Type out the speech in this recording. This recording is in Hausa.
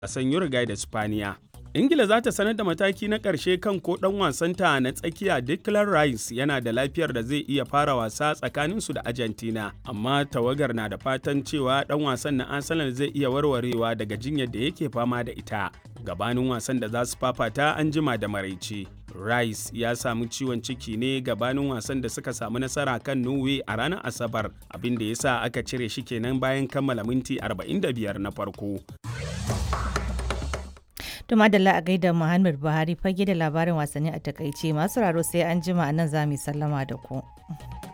wasan Uruguay da Spaniya. Ingila za ta sanar da mataki na ƙarshe kan ko ɗan wasanta na tsakiya Declan Rice yana da lafiyar da zai iya fara wasa tsakaninsu da Argentina, amma tawagar na da fatan cewa ɗan wasan na Arsenal zai iya warwarewa daga jinyar da yake fama da ita. Gabanin wasan da za su fafata an jima da maraice. Rice ya samu ciwon ciki ne gabanin wasan da suka samu nasara kan Norway a ranar Asabar, abin da ya sa aka cire shi kenan bayan kammala minti 45 na farko. To madalla a gaida Muhammad Buhari fage da labarin wasanni a takaice masu raro sai an jima a nan za mu sallama da ku.